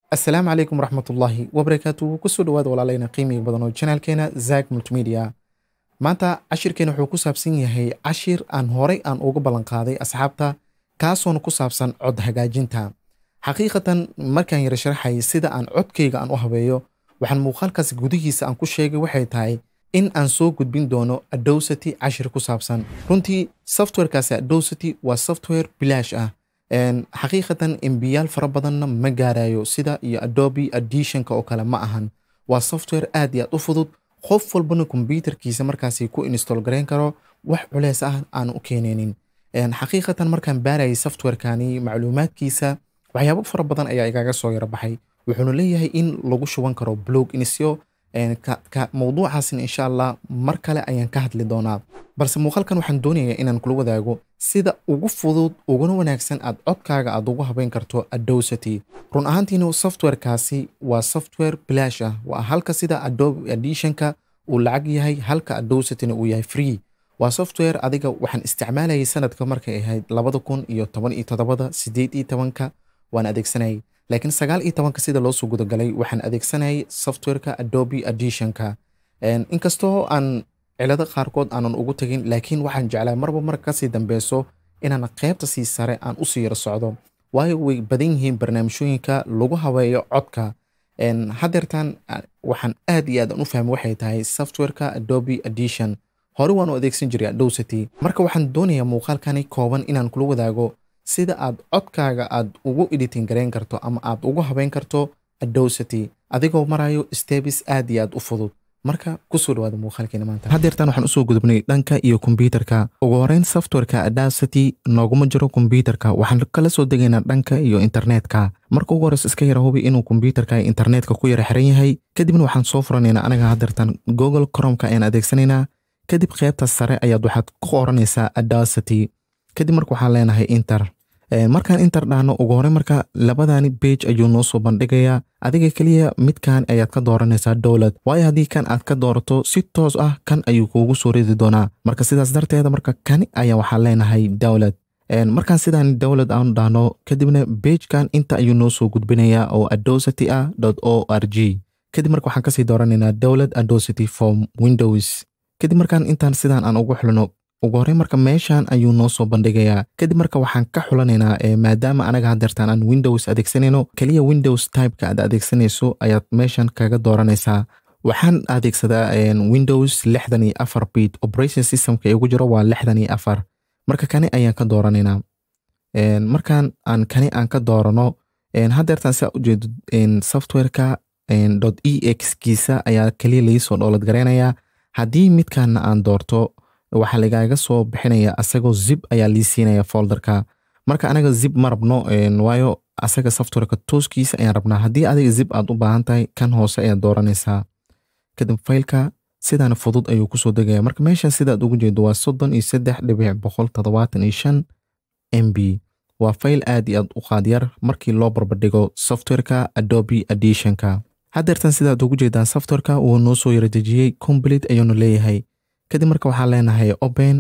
asalaamu calaykum waraxmatullaahi wabarakaatu kusoo dhawaada walaalayna qiimiga badan oo janaalkeena zak multimedia maanta cashirkeena wuxuu ku saabsan yahay cashir aan horay aan uga ballanqaaday asxaabta kaasoona ku saabsan cod hagaajinta xaqiiqatan markaan yara sharaxay sida aan codkayga aan u habeeyo waxaan muuqaalkaas gudihiisa aan ku sheegay waxay tahay in aan soo gudbin doono adowsity cashir ku saabsan runtii softwarekaasi adowsity waa software bilaash ah xaqiiqatan embiyaal fara badanna ma gaarayo sida iyo adobe additionka oo kale ma ahan waa software aad iyo aad u fudud qof walbana kombyuutarkiisa markaasi ku install garayn karo wax culeys ah aan u keenaynin xaqiiqatan markaan baarayay softwarekani macluumaadkiisa waxyaabo fara badan ayaa igaga soo yara baxay wuxuuna leeyahay in lagu shuban karo blog inisyo mowduucaasna insha allah mar kale ayaan ka hadli doonaa balse muuqaalkan waxaan doonayaa inaan kula wadaago sida ugu fudud uguna wanaagsan aad codkaaga aad ugu habeyn karto adowsity run ahaantiina softwarekaasi waa software bilaash ah waa halka sida adobe additionka uu lacag yahay halka adowsityna uu yahay free waa software adiga waxaan isticmaalayay sanadka markay ahayd labada kun iyo toban iyo toddobada sideed iyo tobanka waan adeegsanayay laakiin sagaal iyo tobanka sida loo soo gudagalay waxaan adeegsanayay softwareka adobe additionka inkastoo aan cilado qaarkood aanan ugu tegin laakiin waxaan jeclaa marba mar kasii dambeyso inaan qeybta sii sare aan usii yaro socdo waayo way badan yihiin barnaamijyooyinka lagu habeeyo codka hadeertan waxaan aad iyo aad aan u fahmay waxay tahay softwareka adobe addition hore waan u adeegsan jiray adowsity marka waxaan doonayaa muuqaalkani kooban inaan kula wadaago sida aad codkaaga aad ugu editing garayn karto ama aad ugu habeyn karto adowsity adigoo marayo stebis aad iyo aad u fudud marka kusoo dhawaada muuqaalkeena maanta haddeertan waxaan usoo gudubnay dhanka iyo kombyuutarka ugu horeyn softwareka adowsity nooguma jiro kombyuutarka waxaan kala soo degaynaa dhanka iyo internetka marka ugu horeysa iska yara hubi inuu kombyuutarka internetka ku yara xiran yahay kadibna waxaan soo furanaynaa anaga haddeertan google cromka ayaan adeegsanaynaa kadib qeybta sare ayaad waxaad ku qoranaysaa adowsity kadib marka waxaan leenahay inter markaan inter dhahno ugu horey marka labadani bage ayuu noo soo bandhigayaa adiga keliya midkan ayaad ka dooranaysaa dowlad waayo haddii kan aad ka doorato si toos ah kan ayuu kuugu soo ridi doonaa marka sidaas darteeda marka kani ayaa waxaan leenahay dowlad markaan sidaan dowlad aanu dhahno kadibna bagekan inta ayuu noo soo gudbinayaa oo adowsity ah o r g kadib marka waxaan kasii dooranaynaa dowlad adowsity form windows kadib markaan intaan sidaan aan ugu xulno ugu horey marka meeshan ayuu noo soo bandhigayaa kadib marka waxaan ka xulanaynaa maadaama anaga hadeertaan aan windows adeegsanayno keliya windows typeka aad adeegsanayso ayaad meeshan kaga dooranaysaa waxaan adeegsadaa windows lixdan iyo afar bit operation systemka igu jiro waa lixdan iyo afar marka kani ayaan ka dooranaynaa markaan aan kani aan ka doorano hadeertaan saa ujeedo softwareka dot e x kiisa ayaa keliya laisoo dhoolad garaynayaa haddii midkaana aan doorto waxaa lagaaga soo bixinaya asagoo zib ayaa lii siinaya folderka marka anaga zib ma rabno waayo asaga softwareka tooskiisa ayaan rabnaa haddii adiga zib aad u baahan tahay kan hoose ayaad dooranaysaa kadib faylka sidaana fudud ayuu kusoo degaya marka meeshan sidaad ugu jeedo waa soddon iyo saddex dhibic boqol toddobaatan iyo shan m b waa fayl aad iyo aad u qaadyar markii loo barbardhigo softwareka adobe additionka haddeertan sidaad ugu jeedaan softwareka wuu noo soo yaradejiyey complete ayuunu leeyahay kadib marka waxaan leenahay open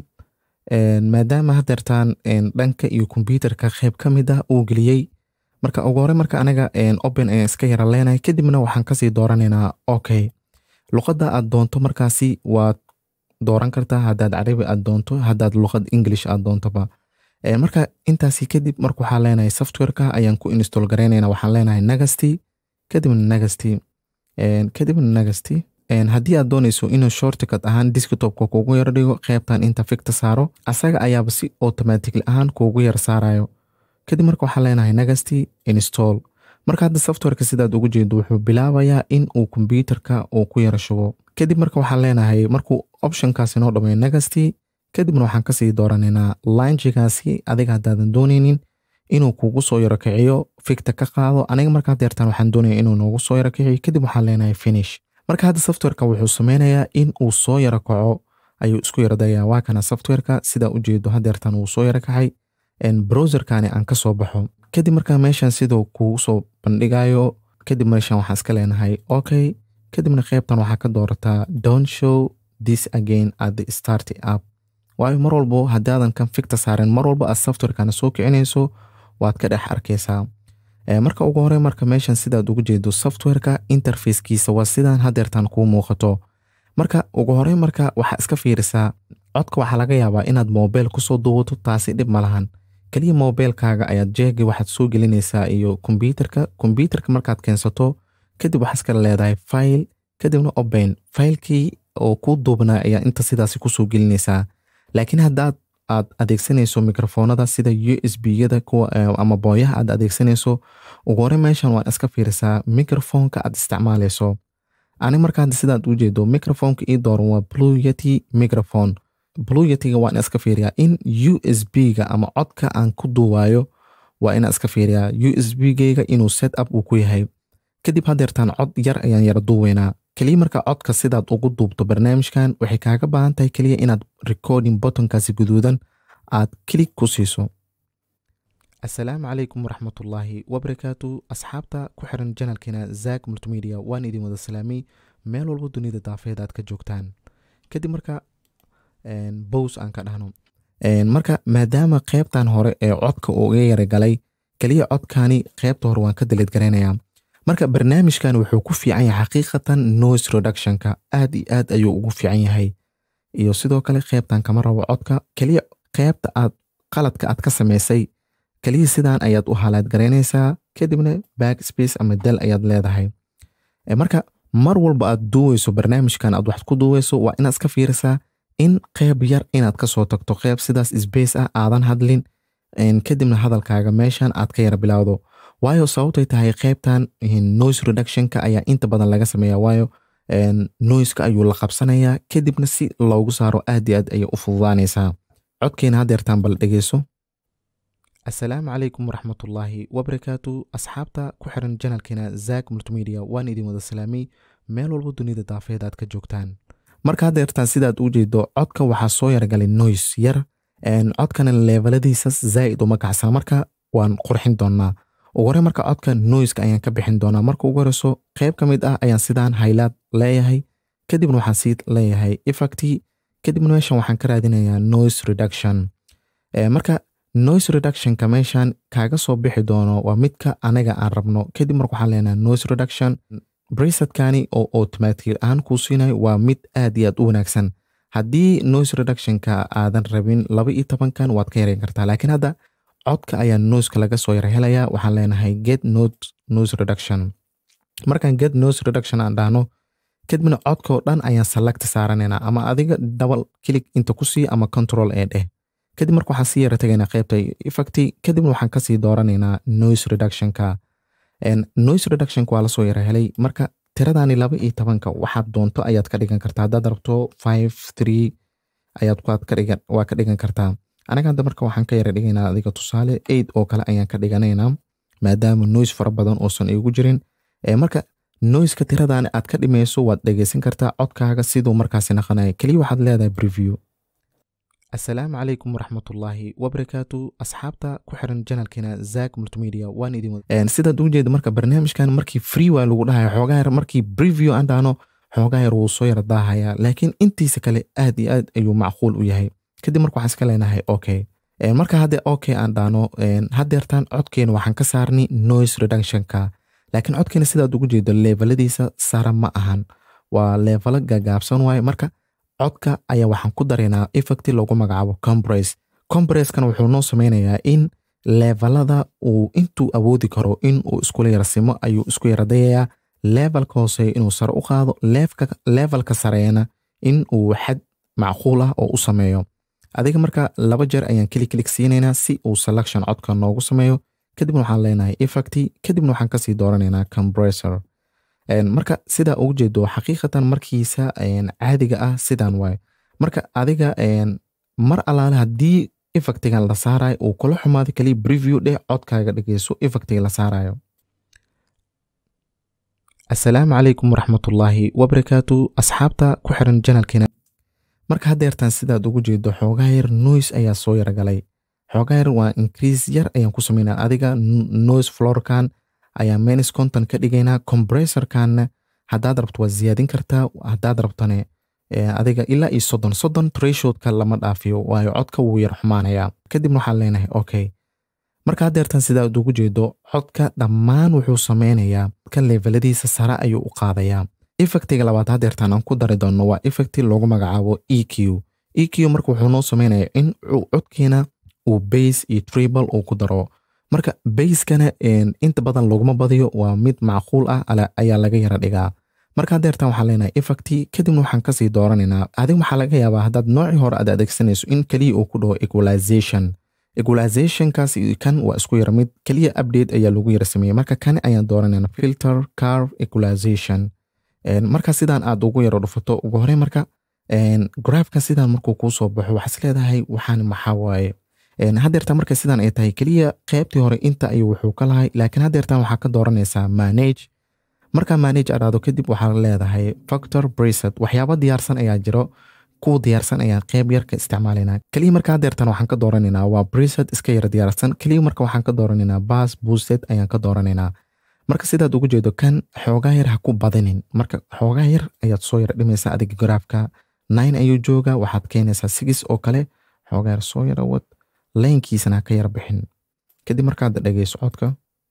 maadaama hadeertaan dhanka iyo kombyuutarka qeyb ka mid ah uu geliyey marka ugu hore marka anaga open ayaan iska yara leenahay kadibna waxaan kasii dooranaynaa okay luqadda aad doonto markaasi waad dooran kartaa haddaad carabi aad doonto haddaad luqad english aad doontoba marka intaasi kadib marka waxaan leenahay softwareka ayaan ku install garaynayna waxaan leenahay nagasty kadibna nagasty kadibna nagasty haddii aad doonayso inuu shortcut ahaan desktopka kuugu yar dhigo qeybtan inta ficta saaro asaga ayaaba si automatically ahaan kuugu yar saarayo kadib marka waxaan leenahay nagasty install marka hadda softwareka sidaad ugu jeedo wuxuu bilaabayaa in uu kombyuutarka uu ku yara shubo kadib marka waxaan leenahay markuu optionkaasi noo dhameeyo nagasty kadibna waxaan kasii dooranaynaa lanjigaasi adiga haddaadan doonaynin inuu kuugu soo yaro kiciyo ficta ka qaado aniga marka hadeertaan waxaan doonaya inuu noogu soo yaro kiciyo kadib waxaan leenahay finish marka hadda softwareka wuxuu sameynayaa in uu soo yaro kaco ayuu isku yaradayaa waa kana softwareka sidaa ujeedo hadeertan wuu soo yaro kacay browserkani aan kasoo baxo kadib markaa meeshan siduu kugu soo bandhigayo kadib meeshan waxaan iska leenahay okay kadibna qeybtan waxaa ka doorataa don show this again at the start app waayo mar walbo haddaadan kan ficta saaren mar walba aad softwarekana soo kicinayso waad ka dhex arkaysaa marka ugu hore marka meeshan sidaad ugu jeedo softwareka interfacekiisa waa sidaan hadeertan kuu muuqato marka ugu hore marka waxaa iska fiirisaa codka waxaa laga yaabaa inaad mobile kusoo duubato taasi dhib ma lahan keliya mobilekaaga ayaad jeegi waxaad soo gelinaysaa iyo kombyuterka kombyuterka markaad keensato kadib waxaa iskala leedahay file kadibna open filekii oo kuu duubnaa ayaa inta sidaasi kusoo gelinaysaa laakiin haddaad aad adeegsanayso mikrofoonada sida u s b yada kuwa ama booyaha aad adeegsanayso ugu hore meeshan waan iska fiirisaa microfonka aad isticmaalayso ani marka sidaad u jeedo microfonka ii dooran waa blue yeti microphone blue yetiga waan iska fiiriyaa in u s b ga ama codka aan ku duuwayo waa inaan iska fiiriyaa u s b geyga inuu set up uu ku yahay kadib hadeertaan cod yar ayaan yara duuweynaa keliya marka codka sidaad ugu duubto barnaamijkan waxay kaaga baahan tahay keliya inaad recording bottonkaasi guduudan aad kilig ku siiso asalaamu calaykum waraxmatullaahi wabarakaatu asxaabta ku xiran janalkeena zak multimedia waan idin wada salaamay meel walba dunida daafeed aad ka joogtaan kadib marka bows aan ka dhahno marka maadaama qeybtan hore ee codka uga yara galay keliya codkani qeybta hore waan ka daleed garaynayaa marka barnaamijkan wuxuu ku fiican yahay xaqiiqatan noise reductionka aad iyo aad ayuu ugu fiican yahay iyo sidoo kale qeybtan kama rabo codka keliya qeybta aad qaladka aad ka samaysay keliya sidaan ayaad u halaad garaynaysaa kadibna back space ama dal ayaad leedahay marka mar walba aad duuweyso barnaamijkan aad wax ku duuweyso waa inaad iska fiirisaa in qeyb yar inaad kasoo tagto qeyb sidaas sbace ah aadan hadlin kadibna hadalkaaga meeshan aad ka yara bilowdo waayo sababtay tahay qeybtan noise reductionka ayaa inta badan laga sameeya waayo noiska ayuu la qabsanayaa kadibna si loogu saaro aad iyo aad ayay u fududaanaysaa codkeena hadeertaan bal dhegeyso asalaamu calaykum waraxmatullaahi wabarakaatu asxaabta ku xiran janalkeena zak multimedia waan idin wada salaamay meel walba dunida daafeed aad ka joogtaan marka hadeertaan sidaad u jeedo codka waxaa soo yargalay noise yar codkana leevaladiisa zaa'id uma kacsana marka waan qurxin doonaa ugu hore marka codka noiska ayaan ka bixin doonaa marka ugu horeyso qeyb ka mid ah ayaan sidaan haylaad leeyahay kadibna waxaan sii leeyahay effecti kadibna meeshan waxaan ka raadinayaa noise reduction marka noise reductionka meeshan kaaga soo bixi doono waa midka anaga aan rabno kadib marka waxaan leenahay noise reduction bracetkani oo automatic ahaan kuu siinayo waa mid aad iyo aad u wanaagsan haddii noise reductionka aadan rabin laba iyo tobankan waad ka yareyn kartaa laakiin hadda codka ayaa noiska laga soo yar helayaa waxaan leenahay get note noise reduction markaan get noise reduction aan dhahno kadibna codkao dhan ayaan select saaranaynaa ama adiga double click inta ku sii ama control ee dheh kadib marka waxaan sii yara tagaynaa qeybta effecti kadibna waxaan kasii dooranaynaa noise reductionka noise reductionka waa lasoo yara helay marka tiradani laba iyo tobanka waxaad doonto ayaad ka dhigan kartaa haddaad rabto five three ayaad waa ka dhigan kartaa anaga hadda marka waxaan ka yara dhigaynaa adiga tusaale eid oo kale ayaan ka dhiganaynaa maadaama noise fara badan oosan igu jirin marka noiska tiradan aad ka dhimayso waad dhegeysan kartaa codkaaga siduu markaasi naqanaya keliya waxaad leedahay preview asalaamu calaykum waraxmatullaahi wabarakaatu asxaabta ku xiran janalkeena zak multimedia waan idin sidaad ugu jeeda marka barnaamijkan markii free waa lagu dhahaya xoogaa yar markii preview aan dhahno xoogaa yar wuu soo yara daahaya laakiin intiisa kale aad iyo aad ayuu macquul u yahay kadib marka waxaan iska leenahay okay marka hadde okay aan dhaano hadeertaan codkeena waxaan ka saarnay noise reductionka laakiin codkeena sidaad ugu jeedo leevaladiisa sara ma ahan waa leevalo gagaabsan waaye marka codka ayaa waxaan ku daraynaa effecti loogu magacaabo compress compreskana wuxuu noo sameynayaa in leevalada uu intuu awoodi karo in uu iskula yarasimo ayuu isku yaradayayaa levelka hooseeya inuu sare u qaado levelka sareeyana in uu xad macquul ah oo u sameeyo adiga marka laba jeer ayaan keli kelig siinaynaa si uu selection codka noogu sameeyo kadibna waxaan leenahay effecti kadibna waxaan kasii dooranaynaa compressor marka sidaa ugu jeedo xaqiiqatan markiisa caadiga ah sidan waaye marka adiga mar alaale haddii effectigan la saarayo uu kula xumaado kaliya preview dheh codkaaga dhegeyso effectiga la saarayo asalaamu calaykum waraxmatullaahi wabarakaatu asxaabta ku xiran janalkeena marka hadeertaan sidaad ugu jeedo xoogaa yar noise ayaa soo yara galay xoogaa yar waa increase yar ayaan ku sameynaa adiga noise florkan ayaa menis conton ka dhigaynaa compressorkanna haddaad rabto waa ziyaadin kartaa haddaad rabtone adiga ilaa iyo soddon soddon treshoodka lama dhaafiyo waayo codka wuu yar xumaanayaa kadibna waxaan leenahay okay marka haddeertan sida aad ugu jeedo codka dhammaan wuxuu sameynayaa ka leveladiisa sare ayuu u qaadayaa effectiga labaad haddeertan aan ku dari doonno waa effecti loogu magacaabo e q e q marka wuxuu noo sameynayaa in codkiina uu base iyo tribal uu ku daro marka bayskana inta badan laguma badiyo waa mid macquul ah ayaa laga yara dhigaa marka haddeertan waxaan leenahay effecti kadibna waxaan kasii dooranaynaa adig waxaa laga yaabaa haddaad noocii hore aad adeegsanayso in keliya uu ku dhaho equalization equalizationkaas kan waa isku yara mid keliya update ayaa lagu yara sameeyey marka kan ayaan dooranayna filter carve equalization marka sidaan aad ugu yara dhufato ugu hore marka graafkan sidaan markuu kuu soo baxo waxaas leedahay waxaan maxaa waaye haddeerta marka sidaan ay tahay keliya qeybtii hore inta ayuu wuxuu ka lahay laakiin haddeertan waxaa ka dooranaysaa manage markaa manage adhaado kadib waxaa leedahay factor breset waxyaaba diyaarsan ayaa jiro kuwa diyaarsan ayaan qeyb yar ka isticmaalaynaa keliya marka haddeertan waxaan ka dooranaynaa waa breset iska yara diyaarsan keliya marka waxaan ka dooranaynaa bas boosted ayaan ka dooranaynaa marka sidaad ugu jeedo kan xoogaa yar ha ku badinin marka xoogaa yar ayaad soo yara dhimaysaa adiga garaafka nine ayuu joogaa waxaad keenaysaa six oo kale xoogaa yar soo yara wad laynkiisana ha ka yara bixin kadib markaad dhegeyso codka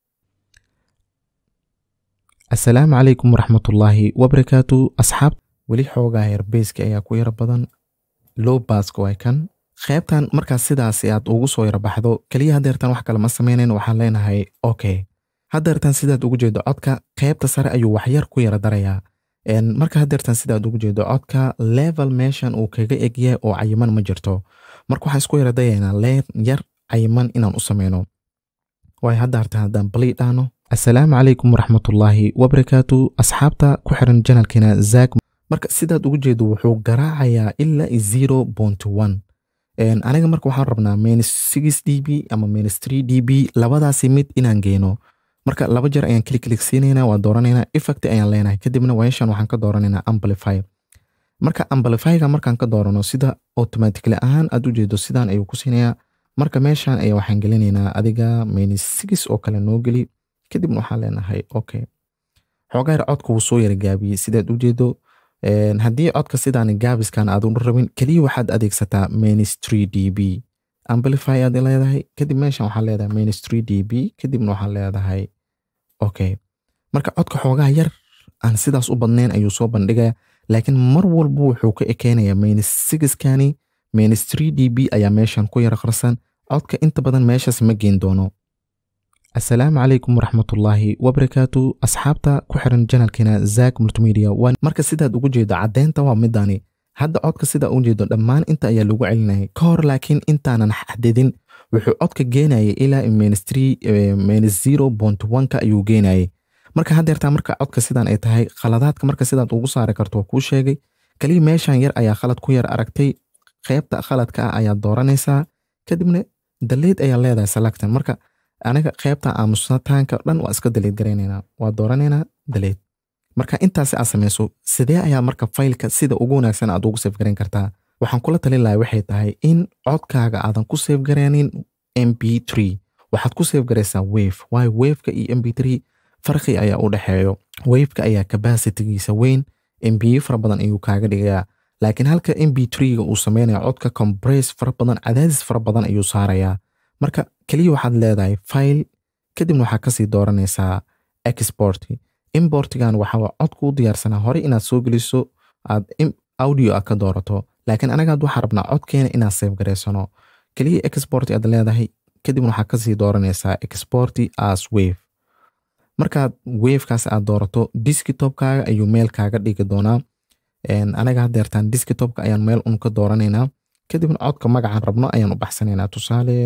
assalaamu calaykum waraxmatullaahi wabarakaatu asxaab weli xoogaa yar beyska ayaa ku yara badan low baska waa kan qeybtan markaas sidaasi aad ugu soo yara baxdo keliya haddeertan wax kale ma sameynayn waxaan leenahay okay haddeertan sidaad ugu jeedo codka qeybta sare ayuu waxyar ku yara darayaa marka haddeertan sidaad ugu jeedo codka level meeshan uu kaga egyahay oo cayiman ma jirto marka waxaan isku yara dayaynaa leen yar cayiman inaan u sameyno waayo haddaartan haddaan balii dhaano assalaamu calaykum waraxmatullaahi wabarakaatu asxaabta ku xiran janalkeena zaag marka sidaad ugu jeedo wuxuu garaacayaa ilaa zero point one aniga marka waxaan rabnaa minus six d b ama minus three d b labadaasi mid inaan geeno marka laba jeer ayaan klik klik siinaynaa waa dooranaynaa effect ayaan leenahay kadibna weeshan waxaan ka dooranaynaa amplify marka amplifyga markaan ka doorano sida automatically ahaan aad u jeedo sidaan ayuu ku siinayaa marka meeshan ayaa waxaan gelinaynaa adiga minus six oo kale noo geli kadibna waxaan leenahay okay xoogaa yar codka wuu soo yara gaabiyey sidaad u jeedo haddii codka sidaan gaabiskan aad u rabin keliya waxaad adeegsataa ministry d b amplify aad leedahay kadib meeshan waxaa leedahay ministry d b kadibna waxaa leedahay okay marka codka xoogaa yar aan sidaas u badnayn ayuu soo bandhigaya laakiin mar walba wuxuu ka ekeynayaa minus sixkani ministry d b ayaa meeshan ku yara qarsan codka inta badan meeshaas ma geen doono assalaamu calaykum waraxmatullaahi wabarakaatu asxaabta ku xiran janalkeena zaak multimedia marka sidaad ugu jeedo caddeynta waa midani hadda codka sidaa ugu jeedo dhammaan inta ayaa lagu celinayay ka hor laakiin intaanan xadidin wuxuu codka geenayay ilaa ministry minus zero point one-ka ayuu geenayay marka haddeertaa marka codka sidaan ay tahay khaladaadka marka sidaad ugu saari karto waa kuu sheegay keliya meeshan yar ayaa khalad ku yar aragtay qeybta khaladka ah ayaad dooranaysaa kadibna daleed ayaa leedahay selectan marka aniga qeybta aamusataanka dhan waa iska daleed garaynaynaa waa dooranaynaa daleed marka intaasi aad samayso sidee ayaa marka faylka sida ugu wanaagsan aad ugu seef garayn kartaa waxaan kula talin lahay waxay tahay in codkaaga aadan ku seef garaynin m b three waxaad ku seef garaysaa wave waayo waveka iyo m b three farqi ayaa u dhexeeyo waveka ayaa capacitigiisa weyn m b fara badan ayuu kaaga dhigayaa laakiin halka m b three-ga uu sameynaya codka compress fara badan cadaadis fara badan ayuu saarayaa marka keliya waxaad leedahay file kadibna waxaa kasii dooranaysaa export importigan waxaa codku u diyaarsanaa hore inaad soo geliso aad audio aad ka doorato laakiin anagaad waxaa rabnaa codkeena inaad seef garaysano keliya export aad leedahay kadibna waxaa kasii dooranaysaa export as wave markaad wavekaas aad doorato diskitopkaaga ayuu meel kaaga dhigi doonaa anaga hadeertaan diskitopka ayaan meel un ka dooranaynaa kadibna codka magacaan rabno ayaan u baxsanaynaa tusaale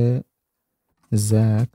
zak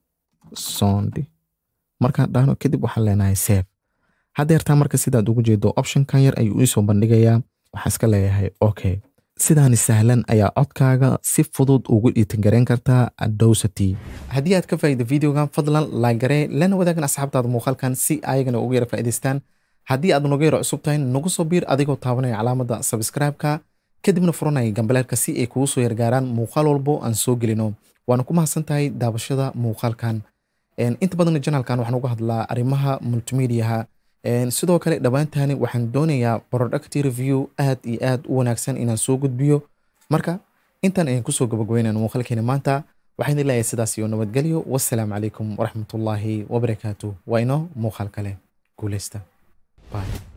sondi markaan dhahno kadib waxaan leenahay sef hadeertaa marka sidaad ugu jeedo optionkan yar ayuu iisoo bandhigayaa waxaan iska leeyahay okay sidaani sahlan ayaa codkaaga si fudud ugu dhiitingarayn kartaa adowsity haddii aad ka faa'iida videogan fadlan laagaree lana wadaagan asxaabtaada muuqaalkan si ayagana ugu yara faa'iidaystaan haddii aad nagu yara cusub tahay nagu soo biir adigoo taabanaya calaamadda subscribe-ka kadibna furanaya gambaleerka si ay kugu soo yargaaraan muuqaal walbo aan soo gelino waana ku mahadsan tahay daabashada muuqaalkan inta badan janalkan waxaan uga hadlaa arrimaha multimediaha sidoo kale dhowaantani waxaan doonayaa product review aad iyo aad u wanaagsan inaan soo gudbiyo marka intan ayaan kusoo gabagabeynayna muuqaalkeena maanta waxaan idin leeyahay sidaas iyo nabadgelyo wassalaamu calaykum waraxmatullaahi wabarakaatu waa inoo muuqaal kale guuleysta bye